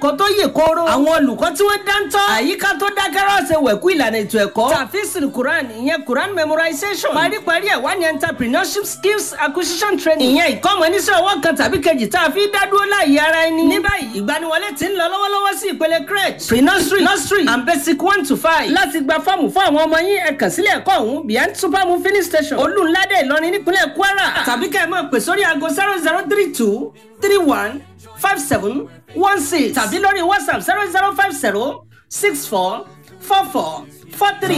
ẹ̀kọ́ tó yè kooro. àwọn olùkọ́ tí wọ́n dáńtọ́. àyíká tó dákẹ́rọ́ ṣe wẹ̀kú ìlànà ètò ẹ̀kọ́. tàfíìsì quran ìyẹn quran memorization. paríparí ẹ̀ wá ní entrepreneurship skills acquisition training. ìyẹn ìkọ́mọ oníṣẹ́ ọwọ́ kan tàbí kejì tá a fi dá dúró láàyè ara ẹni. ní báyìí ìgbaniwọlé ti ń lọ lọ́wọ́lọ́wọ́ sí ìpele crèche pre-nursery nursery and basic one to five. láti gba fọ́ọ̀mù fún àwọn ọmọ yín ẹ kàn sílẹ̀ ẹ̀kọ́ ọ̀hún behind supermoon filling station olúńládé ìlọrin nípínlẹ̀ kwara. tàbí kẹ́ ẹ máa pè sórí aago zero zero three two three one five seven one six tàbí lórí whatsapp zero zero five zero six four four four four three.